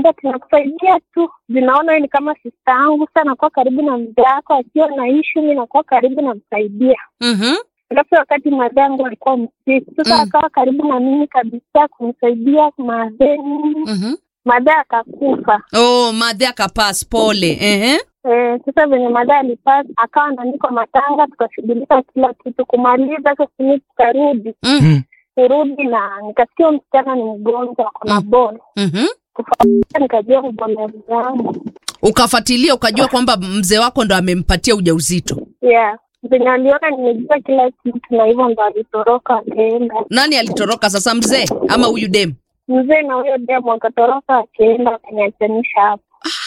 Akaniambia tunakusaidia tu, zinaona wewe ni kama sista yangu, sasa nakuwa karibu na mzee wako, akiwa na ishu mi nakuwa karibu namsaidia. Mhm. Alafu wakati madhe yangu alikuwa msiku, sasa Mm. akawa karibu na mimi kabisa kumsaidia madhe nini. Mhm. Madhe akakufa. Oh, madhe akapas pole. Ehe. Eh, sasa venye madhe alipata akawa anaandikwa matanga, tukashughulika kila kitu kumaliza. Sasa simi tukarudi Mm. Mm. kurudi, na nikasikia huyu msichana ni mgonjwa, ako na Mm. bol Mhm. kufuatilia, nikajua mbolevu yangu Ukafuatilia ukajua kwamba mzee wako ndo amempatia ujauzito. yeah. Venye aliona nimejua kila kitu, na hivyo ndo alitoroka akaenda. Nani alitoroka sasa, mzee ama huyu dem? Mzee na huyo demu akatoroka akaenda, akaniachanisha hapo.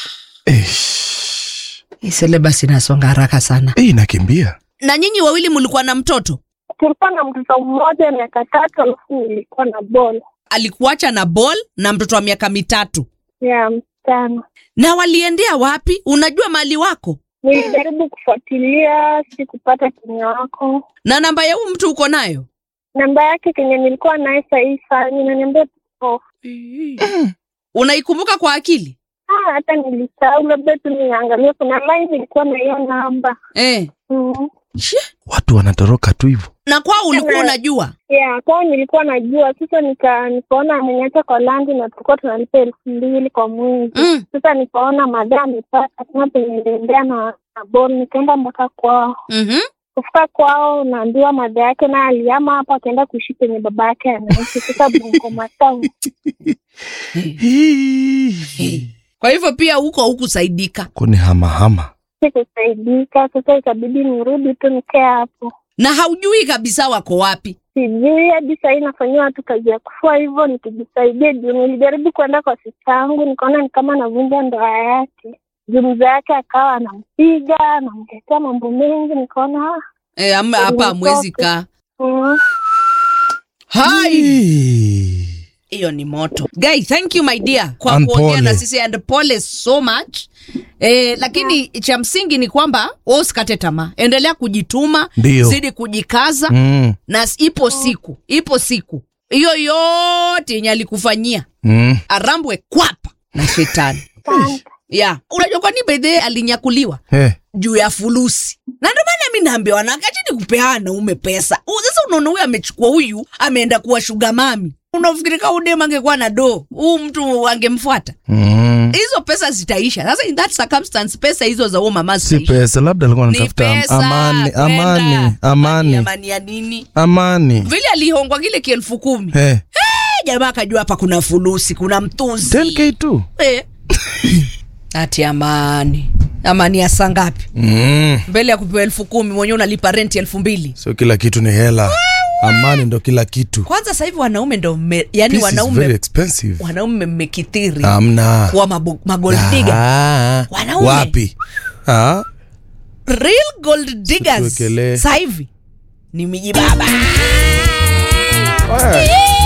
Eish. Hii syllabus inasonga haraka sana. Eh, inakimbia. Na nyinyi wawili mlikuwa na mtoto? Tulikuwa na mtoto mmoja miaka tatu, alafu nilikuwa na bol Alikuacha na ball na mtoto wa miaka mitatu. ya msichana. Na waliendea wapi? Unajua mali wako? Nilijaribu kufuatilia, sikupata kenye wako Na namba ya huyu mtu uko nayo? namba yake kenye nilikuwa naye sahii sana inaniambia tuko Unaikumbuka kwa akili? ah, hata nilisahau, labda tu niangalie. Kuna line ilikuwa na hiyo namba Eh. mm. She. Watu wanatoroka tu hivyo. Na kwao ulikuwa Tena- unajua? yeah, kwao nilikuwa najua. Sasa nika nikaona ameniacha kwa landi na tulikuwa tunalipa elfu mbili kwa mwezi Mm. Sasa nikaona madhaa amepata kama penye niliendea na na bol, nikaenda mpaka kwao. Mhm. Kufika kwao, naambiwa madha yake naye aliama hapo, akaenda kuishi penye baba yake anaishi. Sasa Bungoma Town. Kwa hivyo pia huko hukusaidika. Kuni hamahama. Sikusaidika, sasa ikabidi nirudi tu nikae hapo. Na haujui kabisa wako wapi. Sijui hadi sahii nafanyiwa tu kazi ya kufua hivyo nikijisaidia. Juu nilijaribu kuenda kwa sista yangu, nikaona ni kama navunja ndoa yake. Juu mzee yake akawa anampiga anamtetea mambo mengi, nikaona ah, Eh, ama hapa hamwezi kaa. mm, Hai. Eh. hiyo ni moto guy thank you my dear kwa And kuongea pole. na sisi and pole so much eh, lakini cha msingi ni kwamba wewe usikate tamaa endelea kujituma Ndio. zidi kujikaza Mm. na s- ipo siku ipo siku hiyo yote yenye alikufanyia Mm. arambwe kwapa na shetani asante. yeah. unajua kwani bedhee alinyakuliwa Eh. juu ya fulusi na ndio maana mi naambia wanakachini kupeana naume pesa U- sasa unaona huyu amechukua huyu ameenda kuwa shuga mami unafikiri kaa udem angekuwa na do huu mtu angemfuata Mm. hizo pesa zitaisha sasa in that circumstance pesa hizo za huo mama Si zitaisha pesa, labda alikuwa ni anatafuta pesa amani, kwenda. amani, amani, amani ya nini amani. vile alihongwa kile kielfu kumi Eh. Eh, jamaa akajua hapa kuna fulusi kuna mtunzi 10k tu. Eh. ati amani amani ya saa ngapi Mm. mbele ya kupewa elfu kumi mwenyewe unalipa renti elfu mbili Sio kila kitu ni hela. Amani ndo kila kitu. kwanza sasa hivi wanaume ndo mme, yani Peace is very wanaume expensive. wanaume mmekithiri Amna. kuwa mabu- magoldiga Ah. Wanaume. Wapi? Ah. real gold diggers Tuwekelee. sasa hivi ni miji baba Wewe.